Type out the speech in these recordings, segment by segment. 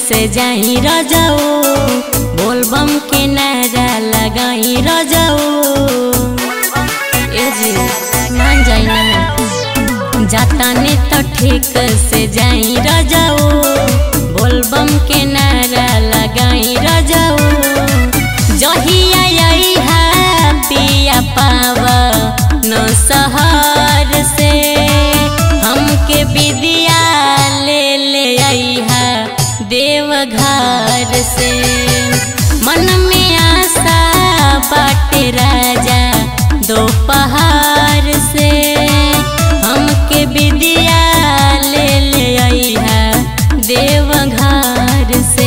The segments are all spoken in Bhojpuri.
से जाई रजाऊ बोलबम के नारा लगाई रजाऊ ए जी मान जाई ना जाता ने तो ठीक से जाई रजाऊ बोलबम के नारा लगाई रजाऊ जहिया आई है पिया पावा न सहर से हमके विदिया ले ले आई है देवघर से मन में आशा बाटे राजा दोपहर से हमके विदिया ले ले आई है देवघर से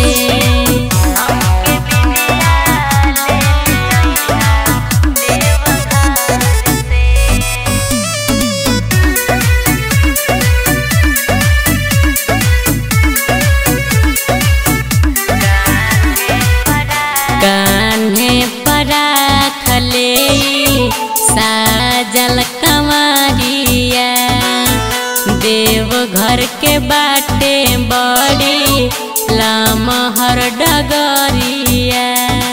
कान्हे परा खले साजल कमरिया देव घर के बाटे बड़ी लमहर डगरिया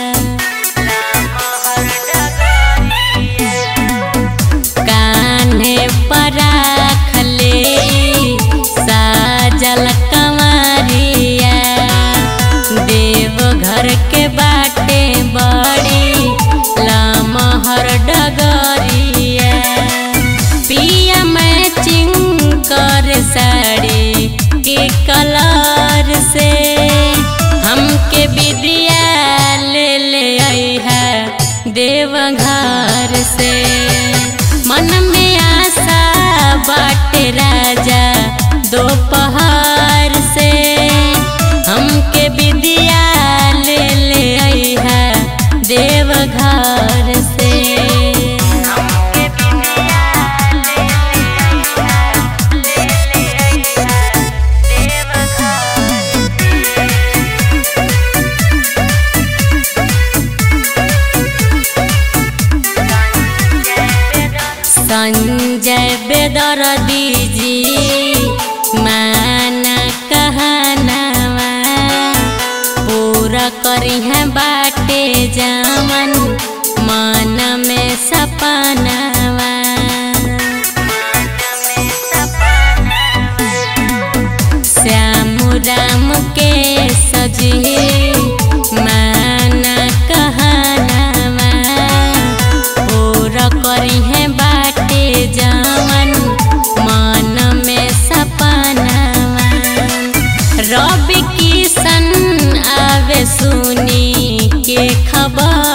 कान्हे परा खले साजल कमरिया देव घर के बाटे बड़ी लमहर डगरिया पिया मैचिंग कर साड़ी के कलर से हमके विदिया ले ले आई है देवघर से मन में आशा बाटे राजा दोपहर से हमके विदिया ले ले आई है देवघर से संजय बेदर दीजी माना कहनावा पूरा करी है बाटे जामन मन में सपनावा श्याम राम के सजी माना कहनावा पूरा करी है बाटे जावन मन में सपनावा रवि किशन आवे सुनी के खबर